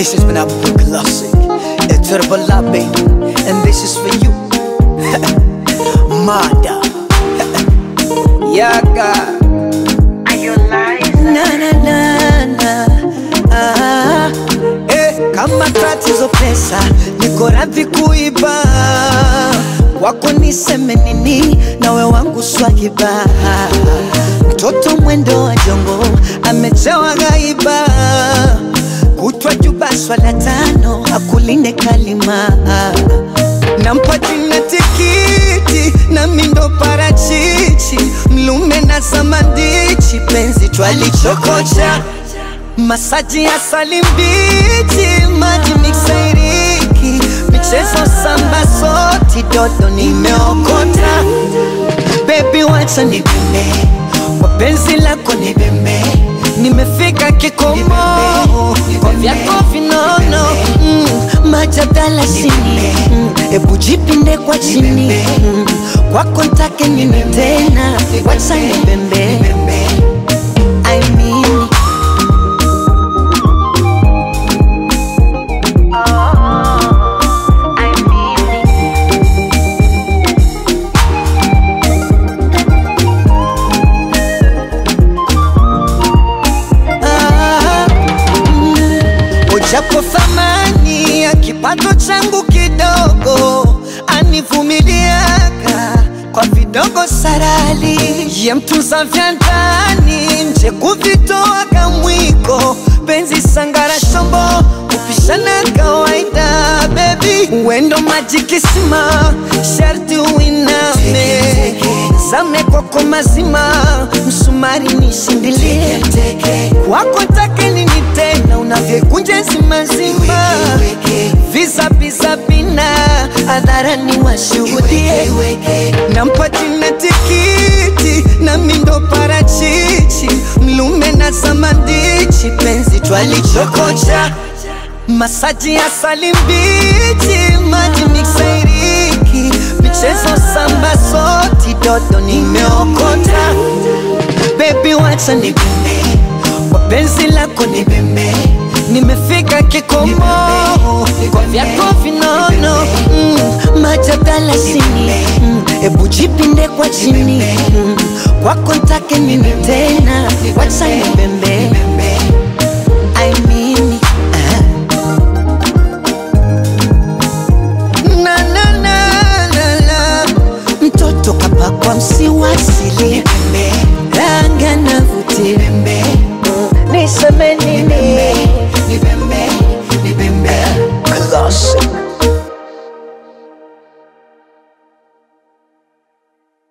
This has been a classic. A turbo baby. And this is for you. Mada. Yaga. Na na na na. Ah. Eh, kama tatizo pesa, niko radhi kuiba wako niseme nini, nawe wangu swahiba. Mtoto mwendo wa jongo amejawa gaiba, kutwa juba swala tano, akulinde kalima nampa jina tikiti na mindo parachichi, mlume na samandichi, penzi twalichokocha masaji ya salimbichi, maji miksairiki, michezo samba soti, dodo nimeokota. Baby wacha nibembe, kwa penzi lako nibembe, nimefika kikomo kwa vyako vinono mm, majadala sini mm, ebu jipinde kwa chini mm, kwako ntake nini tena, wacha nibembe I mean Ah, mm. Ujapo thamani ya kipato changu kidogo, anivumiliaga kwa vidogo sarali, ye mtunza vya ndani, nje kuvitoaga mwiko, penzi sangara shombo kupishana kawaida, bebi wendo maji kisima, sharti uiname zame kwako mazima, msumari nishindilie kwako take nini tena, unavyokunja zima zima, visa visa bina hadharani washuhudie, nampa jina tikiti na mindo parachichi, mlume na samandichi, penzi twalichokocha masaji ya salimbichi, maji miksairiki, michezo samba soti, dodo nimeokota. Baby wacha nibembe, kwa penzi lako nibembe, nimefika kikomo kwa vyako vinono mm, majadala sini mm, ebu jipinde kwa chini mm, kwako ntake nini tena, wacha nibembe I mean, ah. na na na na na mtoto kapakwa msiwasili rangi anavutia niseme nini